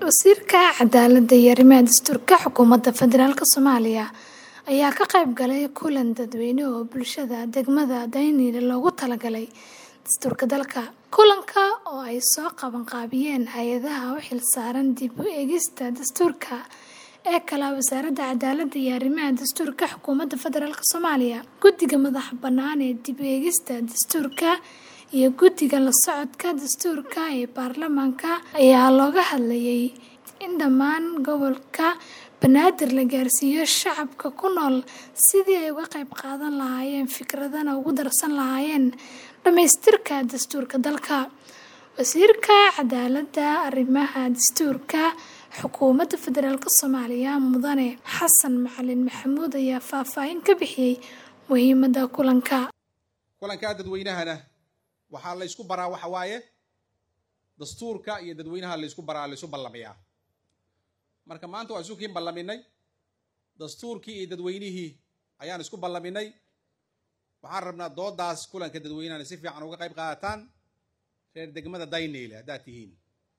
Wasiirka Cadaaladda iyo Arrimaha Dastuurka Xukuumadda Federaalk Soomaaliya ayaa ka qayb galay kulan dadweyne oo bulshada degmada Daynile loogu talagalay dastuurka dalka. Kulanka oo ay soo qaban qaabiyeen hay'adaha u xilsaaran dib u eegista dastuurka ee kala Wasaaradda Cadaaladda iyo Arrimaha Dastuurka Xukuumadda Federaalk Soomaaliya, Guddiga Madaxa Bannaan ee Dib u Eegista Dastuurka, iyo Guddiga La Socodka Dastuurka ee Baarlamaanka ayaa looga hadlayay in dhammaan gobolka Banaadir la gaarsiiyo shacabka ku nool sidii ay uga qayb qaadan lahaayeen fikradana ugu darsan lahaayeen dhamaystirka dastuurka dalka. Wasiirka Cadaaladda iyo Arrimaha Dastuurka Xukuumadda Federaalk Soomaaliya Mudane Xasan Macalin Maxamuud ayaa faahfaahin ka bixiyay muhiimadda kulanka. kulankaa dadweynahana waxaa la ysku baraa waxa waaye dastuurka iyo dadweynaha la ysku baraa la ysu ballamiyaa marka maanta waan isukiin ballaminay dastuurkii iyo dadweynihii ayaan isku ballaminay waxaan rabnaa doodaas kulanka dadweynahana si fiican uga qayb qaadataan reer degmada daynile haddaad tihiin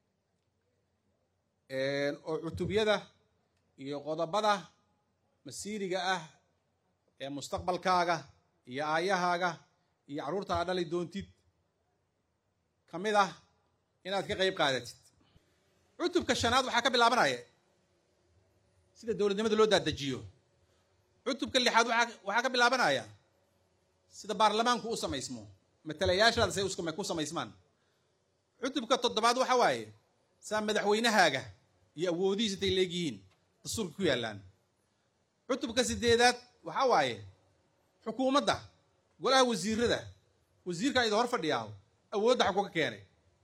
oo cutubyada iyo qodobada masiiriga ah ee mustaqbalkaaga iyo aayahaaga iyo carruurta aad dhali doontid ka mid ah inaad ka qayb qaadatid cutubka shanaad waxaa ka bilaabanaya sida dowladnimada loo daadajiyo cutubka lixaad waxaa ka bilaabanaya sida baarlamaanku u samaysmo matalayaashaada say ku samaysmaan cutubka toddobaad waxa waaye saa madaxweynahaaga iyo awoodihiisa intay leegyihiin dastuurka ku yaallaan cutubka sideedaad waxaa waaye xukuumadda golaha wasiirada wasiirka idin hor fadhiyaa awoodda xaku ka keenay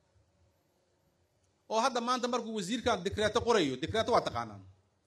oo hadda maanta markuu wasiirkan dikreeto qorayo dikreeto waa taqaanaan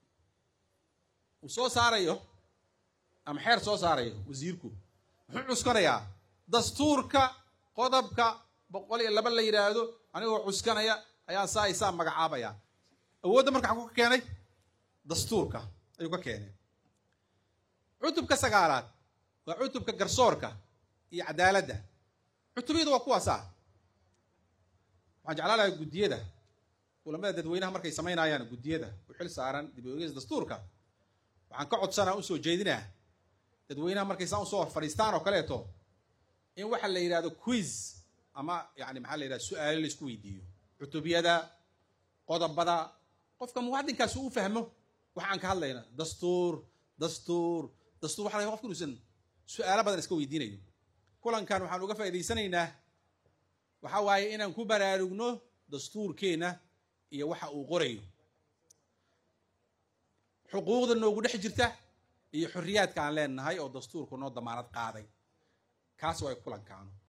uu soo saarayo ama xeer soo saarayo wasiirku muxuu cuskanayaa dastuurka qodobka boqol iyo laba la yidhaahdo anigoo cuskanaya ayaa saa isaa magacaabaya awoodda marka xaku ka keenay dastuurka ayuu ka keenay cutubka sagaalaad waa cutubka garsoorka iyo cadaaladda cutubyadu waa kuwaasaa waxaan jeclaan lahaa guddiyada kulamada dadweynaha markay samaynayaan guddiyada u xil saaran dib u eegis dastuurka waxaan ka codsanaa usoo jeedinaa dadweynaha markay saan usoo fadhiistaan oo kaleeto in waxa la yidhahdo quiz ama yani maxaa la yidhahda su-aalo la isku weydiiyo cutubyada qodobada qofka muwaadinkaas uu u fahmo waxa aan ka hadlayna dastuur dastuur dastuur waxa laga qofka inuusan su-aalo badan iska weydiinayo kulankan waxaan uga faa'idaysanaynaa waxa waaye inaan ku baraarugno dastuurkeenna iyo waxa uu qorayo xuquuqda noogu dhex jirta iyo xorriyaadka aan leenahay oo dastuurku noo damaanad qaaday kaas waa kulankaanu